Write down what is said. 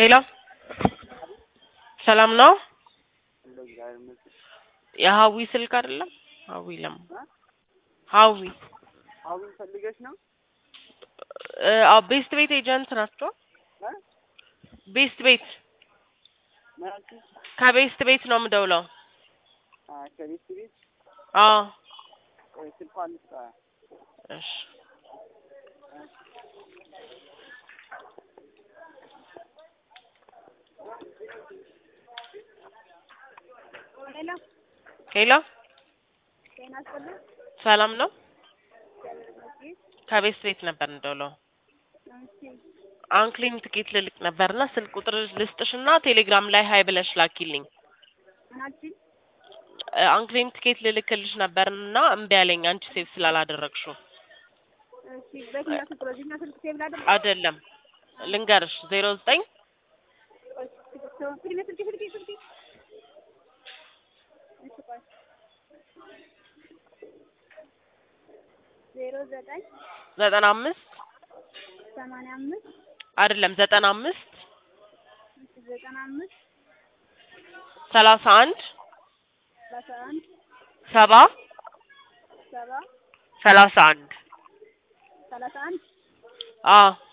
ሄሎ ሰላም ነው? የሀዊ ስልክ አይደለም? ሀዊ ለማ ሀዊ አሁን ፈልገሽ ነው? እ አዎ ቤስት ቤት ኤጀንት ናቸው። ቤስት ቤት ማለት ከቤስት ቤት ነው የምደውለው። ከቤት ቤት አዎ ቆይ ስልኳን ልስጣ። እሺ ሄሎ ሄሎ ጤና ይስጥልኝ። ሰላም ነው? እሺ ከቤስት ቤት ነበር እንደውለው። እሺ አንክሊን ትኬት ልልክ ነበርና ስልክ ቁጥር ልስጥሽና ቴሌግራም ላይ ሀይ ብለሽ ላኪልኝ። ምናችን እ አንክሊን ትኬት ልልክልሽ ነበርና እምቢ አለኝ አንቺ ሴቭ ስላላደረግሽው። እሺ በየትኛው ስልክ በዚህኛው ስልክ ሴቭ ላድርግ? አይደለም ልንገርሽ ዜሮ ዘጠኝ ስልክ ስልክ ስልክ ስልክ እሺ ቆይ ዜሮ ዘጠኝ ዘጠና አምስት ሰማንያ አምስት አይደለም ዘጠና አምስት እሺ ዘጠና አምስት ሰላሳ አንድ ሰላሳ አንድ ሰባ ሰባ ሰላሳ አንድ ሰላሳ አንድ አዎ